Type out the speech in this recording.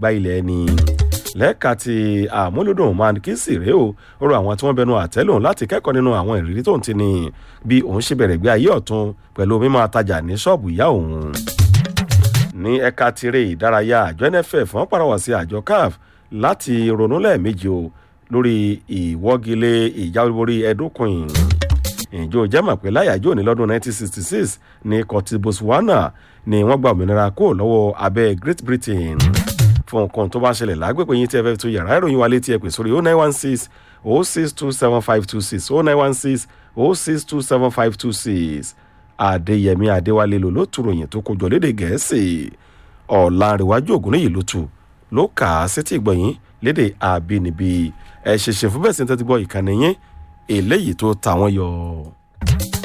àgbá ilẹ̀ ẹni lẹ́ka ti àmúlùdùn man kí sì rèé o ó rọ àwọn tí wọ́n bẹnu àtẹ́lùn láti kẹ́kọ̀ọ́ nínú àwọn ìrírí tó ń ti ní bí òun ṣe bẹ̀rẹ̀ gbé ayé ọ̀tun pẹ̀lú mímọ́ atajà ní ṣọ́ọ̀bù ìyá òun ní ẹ̀ka tiré ìdárayá àjọ nff wọ́n pàrọwà sí àjọ caf láti ronú lẹ́ẹ̀mejì o lórí ìwọ́gilé ìjáwéborí ẹ̀dókùn ìjọ jẹ́mọ̀ pé láyàjọ́ ní lọ́dún 1966 ní kọ́tí botswana ni wọ́n gba òmìnira kó lọ́wọ́ abẹ́ great britain fún nǹkan tó bá ṣẹlẹ̀ lágbègbè yín tí ẹ fẹ́ tó yàrá ìròyìn wa létí ẹ pè sórí 0916 0627526 0916 0627526 adéyẹmí adéwálé ló ló tu ròyìn tó kojọ léde gẹ̀ẹ́sì ọ̀làǹrẹ̀wájú ògúnníyì ló tu ló kà á sétí ìgbọ̀nyín léde àbínibí ẹ̀ ṣẹ̀ṣẹ̀ fún bẹ́ẹ̀ sí ní tẹ́tí gbọ́ ìkànnì yín eléyìí tó ta wọ́n yọ.